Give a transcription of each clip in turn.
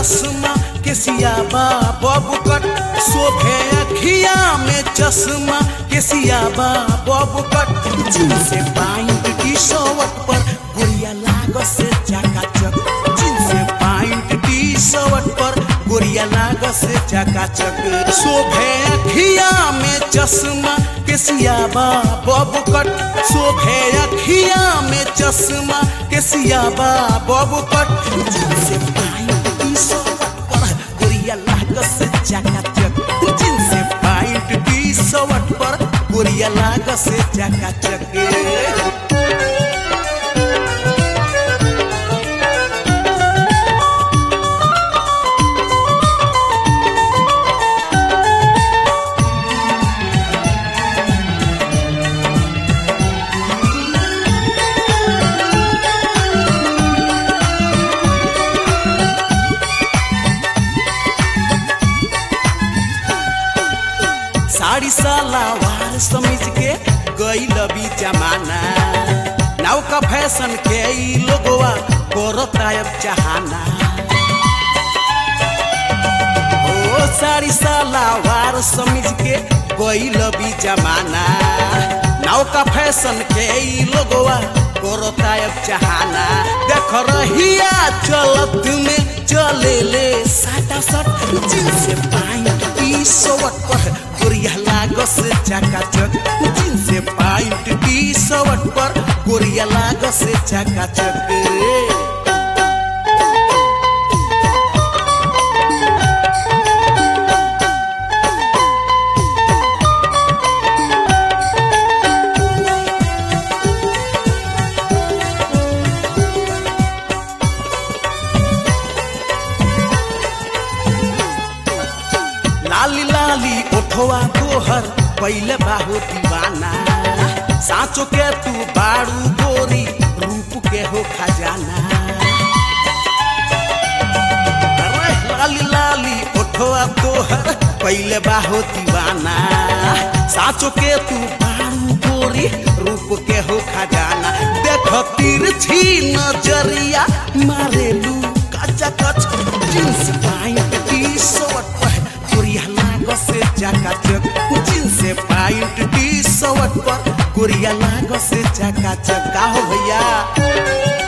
चश्मा केसिया बा बबू कट शोभे अखिया में चश्मा केसिया बा बबू कट जिनसे पाइंट टी शर्ट पर गोरिया लाग से चकाचक जिनसे पाइंट टी शर्ट पर गोरिया लाग से चकाचक शोभे अखिया में चश्मा केसिया बा बबू कट शोभे अखिया में चश्मा केसिया बा बबू कट जिनसे पाइंट टी शर्ट पर गोरिया लाग से चकाचक जिनसे पाइंट टी शर्ट पर गोरिया लाग से चकाचक साड़ी सलावार समीज के गई लबी जमाना नाव का फैशन के ई लोगवा करता अब चाहना ओ साड़ी सलावार समीज के गई लबी जमाना नाव का फैशन के ई लोगवा करता अब चाहना देख रहिया चलत में चले ले साटा सट जिनसे पाइंट टी शर्ट पर गोरिया लागस चकाचक जिनसे पाइंट टी शर्ट पर गोरिया लागस चकाचक लाली लाली ओठवा तोहर पहले बाहु दीवाना साँचो के तू बारू गोरी रूप के हो खजाना अरे लाली लाली ओठवा तोहर पहले बाहु दीवाना साँचो के तू बारू गोरी रूप के हो खजाना देख तिरछी नजरिया मारेलू कचा कच जींस पाइंट टी शर्ट पर गोरिया लाग से चकाचक जिनसे पाइंट टी शर्ट पर गोरिया लाग से चकाचक का हो भैया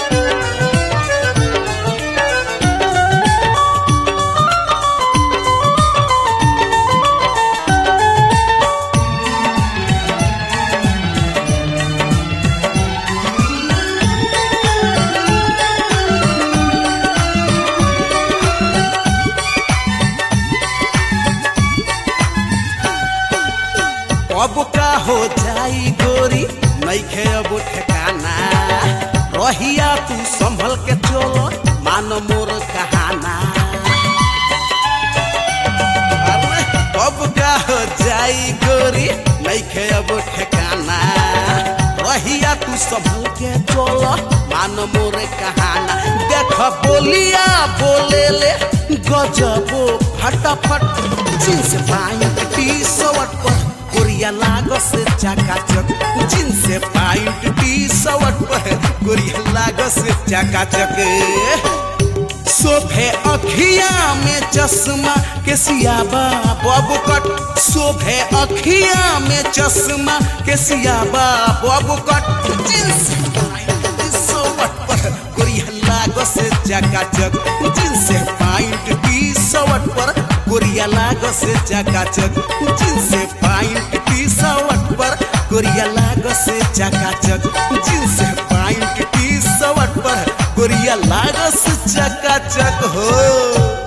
अब का हो जाई गोरी नइखे अब ठेकाना रहिया तू संभल के चलो मान मोर कहाना अरे अब का हो जाई गोरी नइखे अब ठेकाना रहिया तू संभल के चलो मान मोर कहाना देख बोलिया बोले ले गजबो फटाफट जींस पाइंट टी शर्ट पर गोरिया लागस चकाचक जिनसे पाइंट टी शर्ट पर गोरिया लागस चकाचक शोभे अखिया में चश्मा के सियाबा बबू कट शोभे अखिया में चश्मा के सियाबा बबू कट जिनसे पाइंट टी शर्ट पर गोरिया लागस चकाचक जिनसे पाइंट टी शर्ट पर गोरिया लागस चकाचक जिनसे पाइंट टी शर्ट पर गोरिया लागस चकाचक जिनसे पाइंट टी शर्ट पर गोरिया लागस चकाचक हो